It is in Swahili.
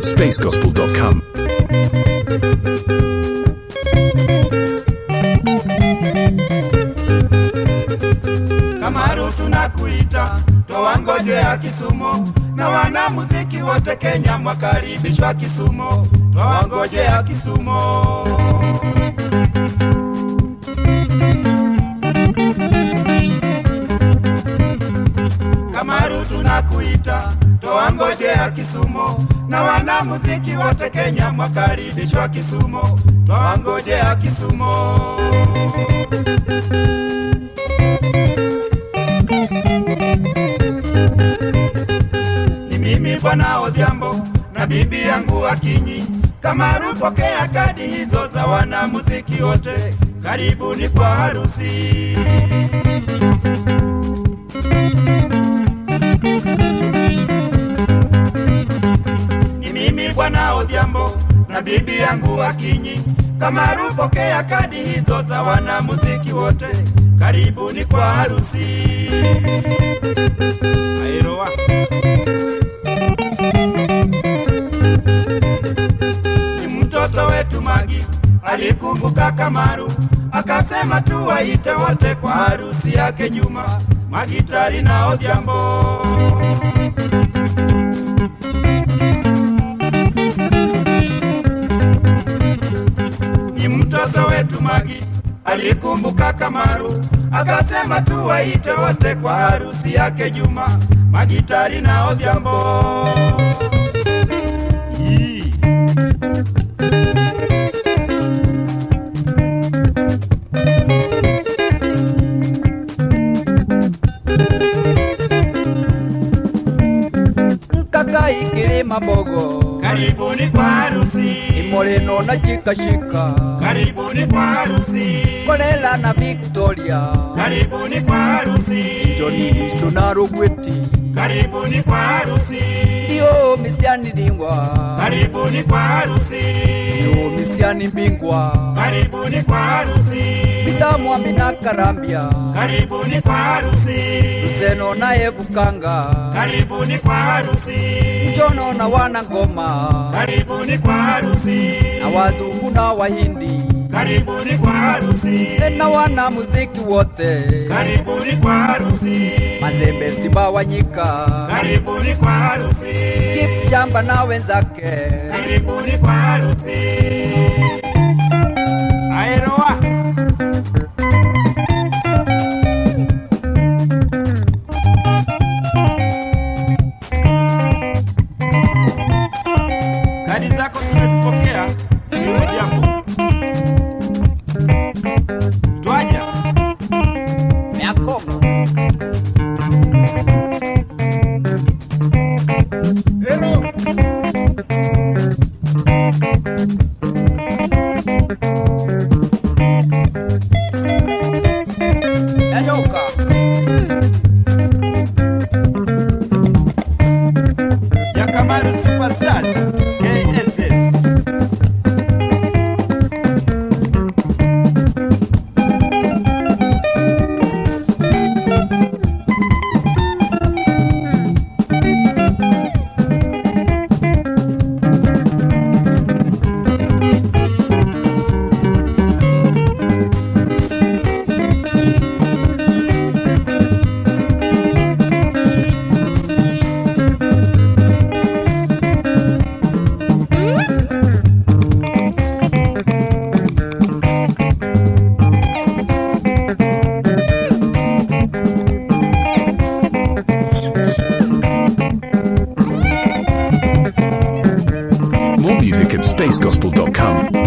at spacegospel.com. Kamaru tunakuita twawangojea Kisumu na wanamuziki wote Kenya mwakaribishwa Kisumu, twawangojea Kisumu. Kamaru tunakuita twawangojea Kisumu na wanamuziki wote Kenya mwakaribishwa Kisumu, twawangojea Kisumu. ni mimi bwana Odhiambo na bibi yangu Akinyi. Kamaru, pokea kadi hizo za wanamuziki wote, karibuni kwa harusi. Ni mimi bwana Odhiambo na bibi yangu Akinyi. Kamaru, pokea kadi hizo za wanamuziki wote, karibuni kwa harusi. Airoa. ni mtoto wetu Magi alikumbuka Kamaru, akasema tuwaite wote kwa harusi yake Juma, Magitari na Odhiambo. Ni mtoto wetu Magi alikumbuka Kamaru, akasema tuwaite wote kwa harusi yake Juma, Magitari na Odhiambo. Yee. Kakai kilima bogo Karibuni kwa harusi, Imoleno na chikashika karibuni kwa harusi, Kolela na Victoria karibuni kwa harusi, Johnny tunarugweti karibuni kwa harusi, Dio misiani dingwa karibuni kwa harusi, Dio misiani mbingwa karibuni kwa harusi, Bitamwa mina karambia karibuni kwa harusi, Zeno na ebukanga karibuni kwa harusi, Jono na wana ngoma karibuni kwa harusi, Na wazungu na wahindi karibuni kwa harusi, Na wana muziki wote karibuni kwa harusi, Mazembe simba wanyika karibuni kwa harusi. Kipchamba na wenzake Karibuni kwa harusi. Aeroa. Kadi zako tumezipokea. Hilo jambo. Twaja. Yakobo Ero. Yanyoka Yakamaru Superstars. KSS. More music at spacegospel.com.